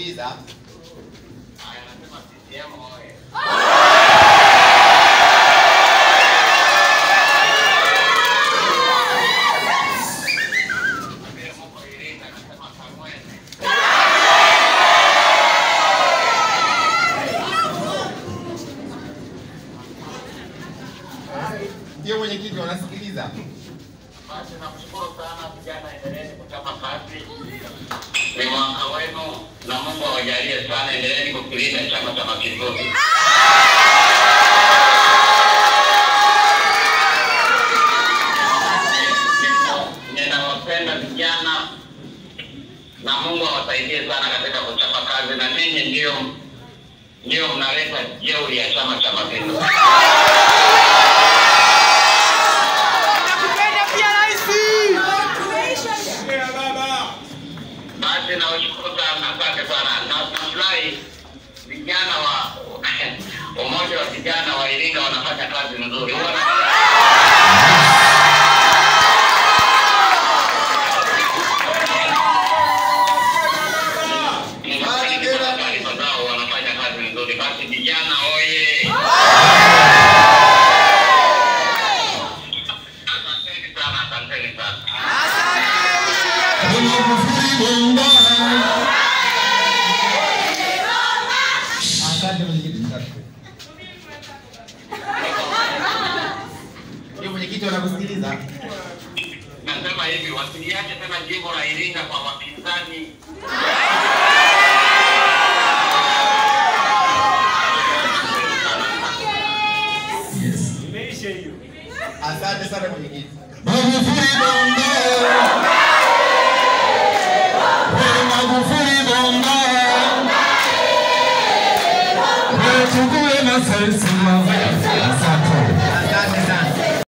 wanakusikiliza. Haya, nasema CCM oye. Vile mko Iringa, nasema Kamwene. Ndio mwenyekiti, wanasikiliza. Basi nakushukuru sana vijana, endeleeni kuchapa kazi. Ni mwaka wenu na Mungu awajalie sana, endeleeni kukilinda Chama cha Mapinduzi. Ninawapenda vijana na Mungu awasaidie sana katika kuchapa kazi, na ninyi ndio ndio mnaleta jeuri ya Chama cha Mapinduzi. Basi nawashukuru sana, asante sana. Na nafurahi vijana wa umoja wa vijana wa Iringa wanafanya kazi nzuri. Huwa na- Ninapenda taarifa zao, wanafanya kazi nzuri. Basi vijana oye! Asanteni sana, asanteni sana. Asante mwenyekiti. Ndio mwenyekiti, wanakusikiliza. Nasema hivi, wasiliache tena jimbo la Iringa kwa wapinzani. Asante sana mwenyekiti. Magufuli bongo. Wewe Magufuli bongo. Wewe tukuwe na sisi.